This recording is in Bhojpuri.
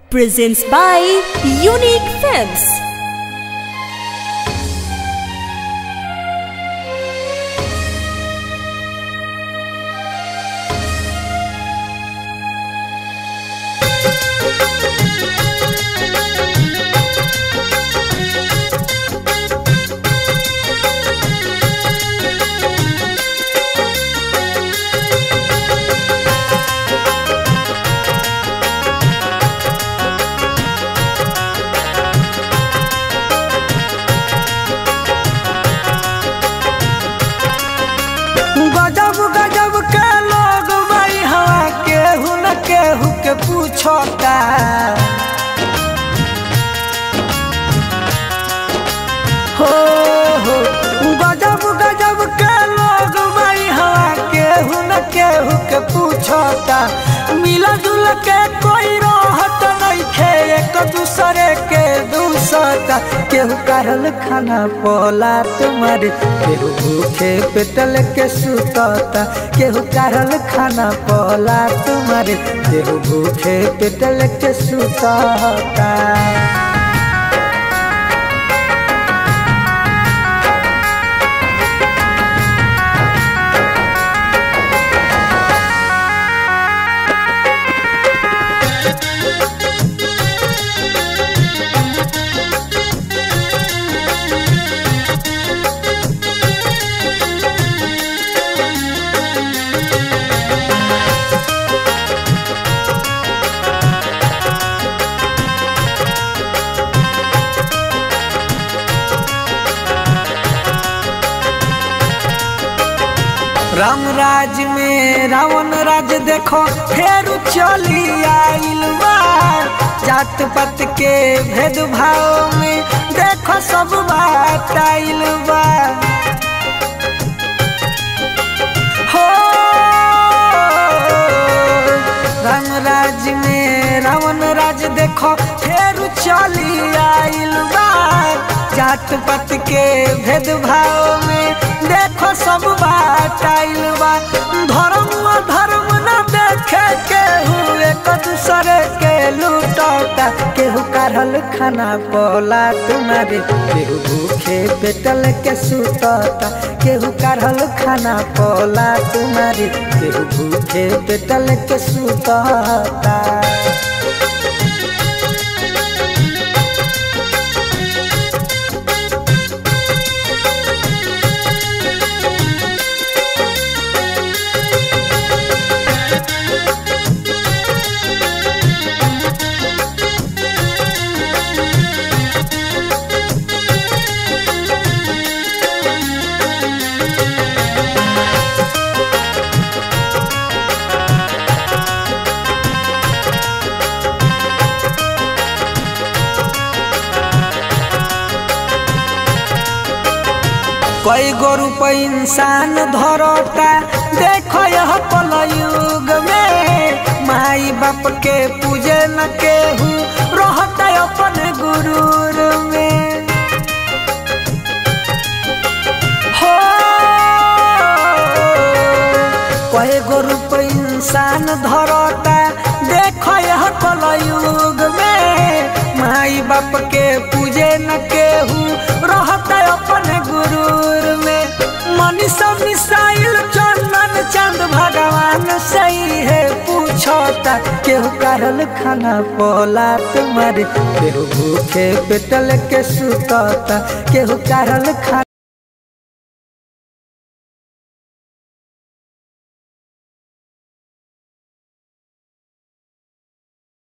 presents by Unique Films. गजब गजब के लोग भाई हवा केहू न केहू के पूछता हो हो गजब गजब के लोग भाई हवा केहू न केहू के पूछता मिला जुल के कोई रहत नइखे एक दूसरे के दूसता केहू करल खाना पोला तुम्हारे केहू भूखे पेटल के सुतता केहू करल खाना पोला तुम्हारे केहू भूखे पेटल के सुतता राम राज में रावण राज देखो फेर चली आइल बा जात पात के भेदभाव में देखो सब बात आइल बा हो राम राज में रावण राज देखो फेर चली आइल बा जात पात के भेदभाव में देखो सब बात आइल बा धर्म धर्म न देखे केहू एक दूसरे के लूटता केहू करल खाना पोला तुम्हारे केहू भूखे पेटल के सुतता केहू करल खाना पोला तुम्हारे केहू भूखे पेटल के सुतता कई गो रुपए इंसान धरता देखो यह पल युग में माई बाप के पूजे न केहू रहता अपन गुरूर में हो कई गो रुपए इंसान धरता देखो यह कल युग में माई बाप के पूजे न केहू रहता अपन गुरूर में मनीषा मिसाइल चंदन चंद भगवान सही है पूछता केहू करल खाना पोला तुम्हारे केहू भूखे पेटल के सुतता केहू करल खाना